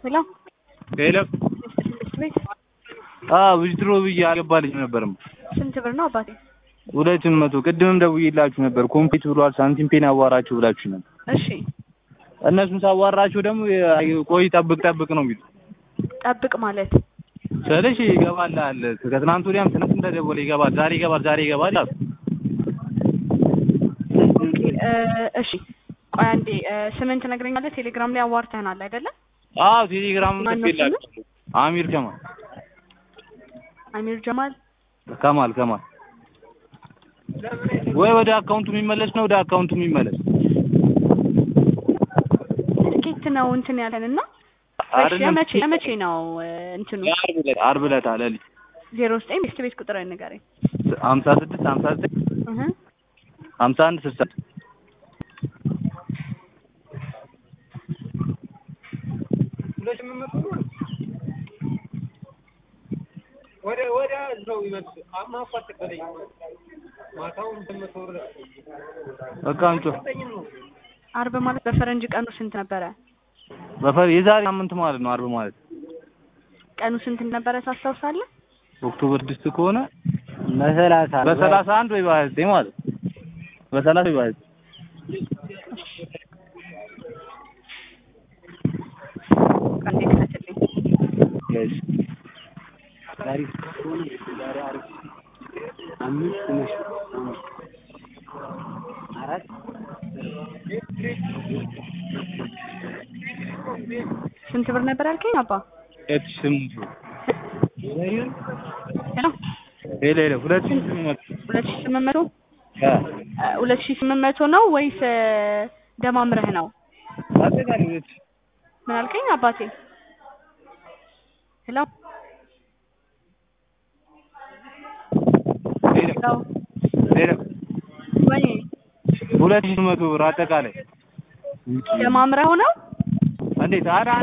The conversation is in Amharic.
ሄሎ ሄሎ ትምህርት ቤት አዎ ዊዝድሮ ብዬ አልገባልኝ ነበርም ስንት ብር ነው አባቴ? ሁለት መቶ ቅድምም ደውዬላችሁ ነበር ኮምፕሊት ብሏል ሳንቲም ፔን አዋራችሁ ብላችሁ ነበር እሺ እነሱን ሳዋራችሁ ደግሞ ቆይ ጠብቅ ጠብቅ ነው የሚሉት ጠብቅ ማለት ስልሽ ይገባልሃል ከትናንት ወዲያም ትናንት እንደደወለ ይገባል ዛሬ ይገባል ዛሬ ይገባል አሉ ኦኬ እ እሺ ቆይ አንዴ እ ስምን ትነግረኛለህ? ቴሌግራም ላይ አዋርተህናል አይደለ? አዎ ቴሌግራም ማነው ጽፌላችሁ አሚር ከማል አሚር ጀማል ከማል ከማል ወይ ወደ አካውንቱ የሚመለስ ነው ወደ አካውንቱ የሚመለስ ትኬት ነው እንትን ያለን እና እሺ አይደለም የመቼ የመቼ ነው እ እንትኑ ዓርብ ዕለት ዓርብ ዕለት አለልኝ ዜሮ ዘጠኝ ቤስት ቤት ቁጥር ንገረኝ ሀምሳ ስድስት ሀምሳ ዘጠኝ እህ ሀምሳ አንድ ስልሳ ወደ ወደ እዛው ይመልስ ማፋት በለኝ ማታውን እንደምትወር በቃ አንጮ አርብ ማለት በፈረንጅ ቀኑ ስንት ነበረ? በፈር የዛሬ ሳምንት ማለት ነው ዓርብ ማለት ቀኑ ስንት ነበረ ታስታውሳለህ? ኦክቶበር ስድስት ከሆነ በሰላሳ በሰላሳ አንድ ወይ በሀያ ዘጠኝ ማለት ነው። በሰላሳ ወይ በሀያ ዘጠኝ ቀን ክተትልኝ እሺ ስንት ብር ነበር ያልከኝ አባ? ሁለት ሺህ ስምንት መቶ ሄሎ ሄሎ ሄሎ ሁለት ሺህ ስምንት መቶ ሁለት ሺህ ስምንት መቶ አ እ ሁለት ሺህ ስምንት መቶ ነው ወይስ እ ደማምረህ ነው? አጠቃላይ ሁለት ሺህ ምን አልከኝ አባቴ? ሄሎ ሄሎ ሄሎ ሄሎ ወይ ሁለት ሺህ ስምንት መቶ ብር አጠቃላይ ደማምረው ነው? እንዴት ኧረ